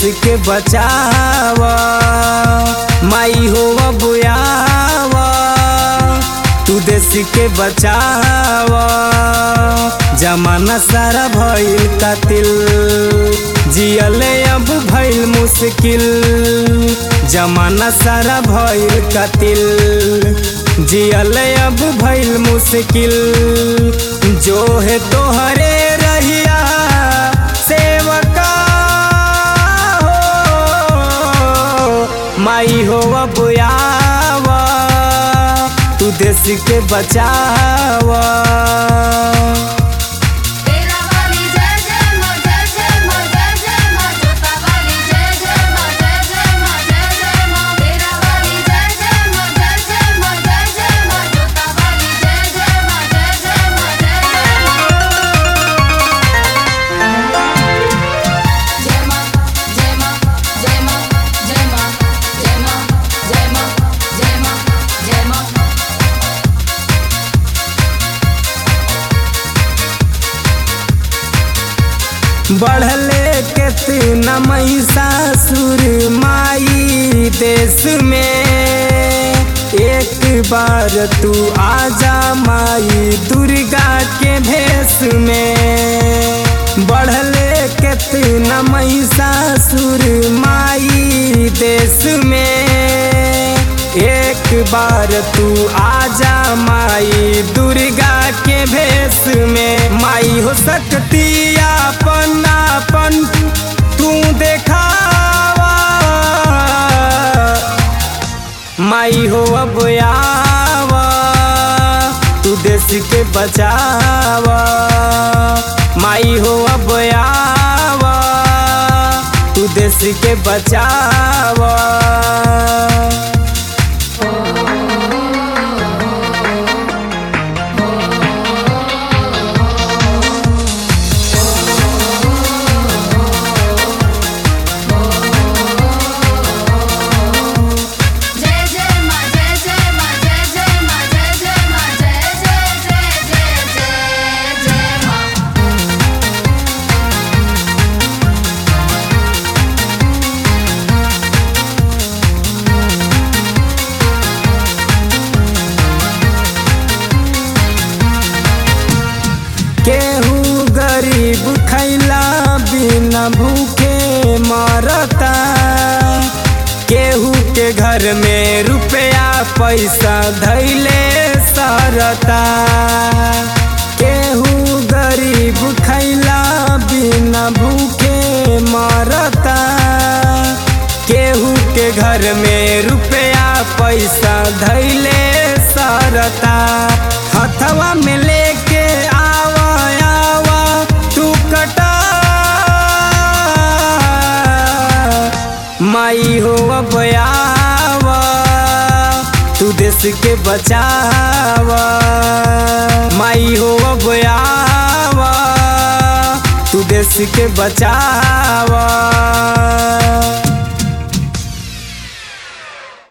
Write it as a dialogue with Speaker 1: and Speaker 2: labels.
Speaker 1: के बचावा माई हो बुआवा तू देश के बचावा जमाना सारा भइल कातिल जियले अब भइल मुश्किल जमाना सारा भइल कातिल जियले अब भइल मुश्किल जो है तोहरे रहिया सेवका हो माई हो बुआवा तू देश के बचावा
Speaker 2: तेरा वाली जय जय मां जय जय मां जय जय मां जोता वाली जय जय मां जय जय मां जय जय मां तेरा वाली जय जय मां जय जय मां जय जय मां जोता वाली जय जय मां जय जय मां जय जय मां जय मां जय मां जय मां जय मां जय मां जय मां जय मां जय मां
Speaker 1: बढ़ले कितना महिषासुर माई देश में एक बार तू आजा माई दुर्गा के भेष में बढ़ले कितना महिषासुर माई देश में एक बार तू आजा माई दुर्गा के भेष में माई हो सकती अपन अपन तू देखावा माई हो अब आवा तू देश के बचावा माई हो अब आवा तू देश के बचावा
Speaker 2: जय जय मां जय जय मां जय जय मां जय जय मां जय जय जय जय जय जय मां
Speaker 1: केहू गरीब खैला बिना भूखे मरता केहू के घर में रुपया पैसा धैले सरता केहू गरीब खैला बिना भूखे मरता केहू के घर में रुपया पैसा धैले सरता हथवा में लेके आवा आवा तू कटा माई हो अब आवा तू देश के बचावा माई हो अब आवा तू देश के बचावा